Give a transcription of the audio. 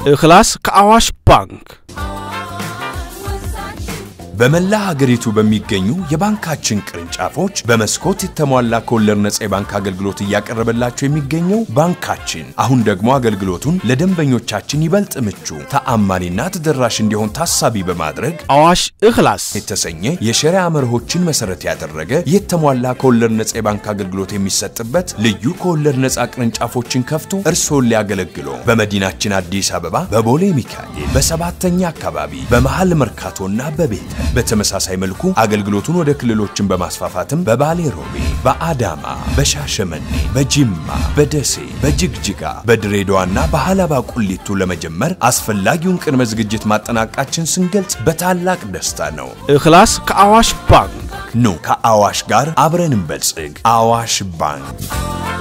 እክላስ ከአዋሽ ባንክ በመላ ሀገሪቱ በሚገኙ የባንካችን ቅርንጫፎች በመስኮት የተሟላ ከወለድ ነጻ የባንክ አገልግሎት እያቀረበላቸው የሚገኘው ባንካችን አሁን ደግሞ አገልግሎቱን ለደንበኞቻችን ይበልጥ ምቹ፣ ተአማኒና ተደራሽ እንዲሆን ታሳቢ በማድረግ አዋሽ እክላስ የተሰኘ የሸሪያ መርሆችን መሰረት ያደረገ የተሟላ ከወለድ ነጻ የባንክ አገልግሎት የሚሰጥበት ልዩ ከወለድ ነጻ ቅርንጫፎችን ከፍቶ እርስዎን ሊያገለግሎ በመዲናችን አዲስ አበባ በቦሌ ሚካኤል በሰባተኛ አካባቢ በመሃል መርካቶና በቤተ በተመሳሳይ መልኩ አገልግሎቱን ወደ ክልሎችን በማስፋፋትም በባሌ ሮቤ፣ በአዳማ፣ በሻሸመኔ፣ በጂማ፣ በደሴ፣ በጅግጅጋ፣ በድሬዳዋና በሃላባ ቁሊቱ ለመጀመር አስፈላጊውን ቅድመ ዝግጅት ማጠናቀቃችን ስንገልጽ በታላቅ ደስታ ነው። እክላስ ከአዋሽ ባንክ ኑ ከአዋሽ ጋር አብረን እንበልጽግ። አዋሽ ባንክ